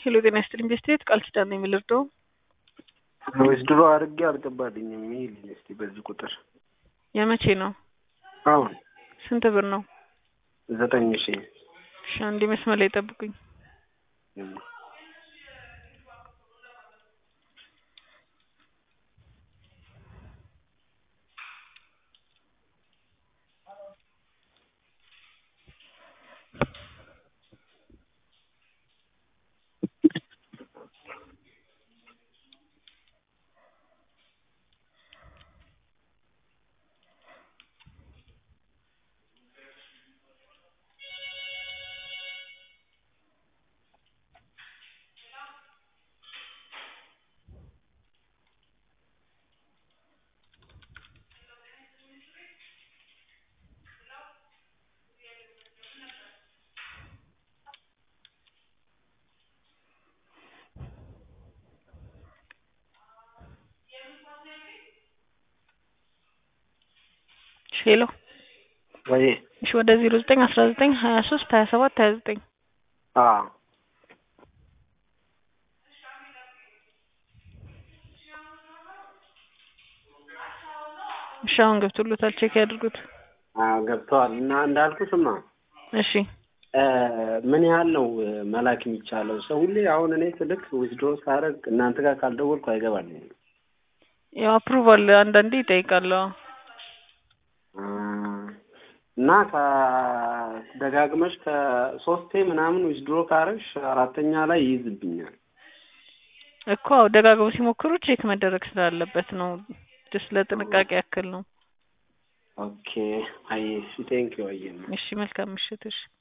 ሄሎ ጤና ይስጥልኝ ቤስቴት ቃል ኪዳን ነው የሚልርደው ወይስ ድሮ አድርጌ አልገባልኝም። ይሄ እስቲ በዚህ ቁጥር የመቼ ነው? አሁን ስንት ብር ነው? ዘጠኝ ሺ እሺ አንዴ መስመር ላይ ጠብቁኝ። ሄሎ ወይ እሺ ወደ ዜሮ ዘጠኝ አስራ ዘጠኝ ሀያ ሶስት ሀያ ሰባት ሀያ ዘጠኝ አ እሺ አሁን ገብቶሎታል ቼክ ያድርጉት አ ገብተዋል እና እንዳልኩ ስማ እሺ ምን ያህል ነው መላክ የሚቻለው? ሰው ሁሌ አሁን እኔ ስልክ ዊዝድሮ ሳደርግ እናንተ ጋር ካልደወልኩ አይገባልኝም። ያው አፕሩቫል አንዳንዴ ይጠይቃል አዎ እና ከደጋግመሽ ከሶስቴ ምናምን ዊዝድሮ ካረግሽ አራተኛ ላይ ይይዝብኛል። እኮ አዎ ደጋግመው ሲሞክሩ ቼክ መደረግ ስላለበት ነው። ጀስት ለጥንቃቄ ያክል ነው። ኦኬ አይ ቴንክ ዩ አየህ እሺ መልካም ምሽት እሺ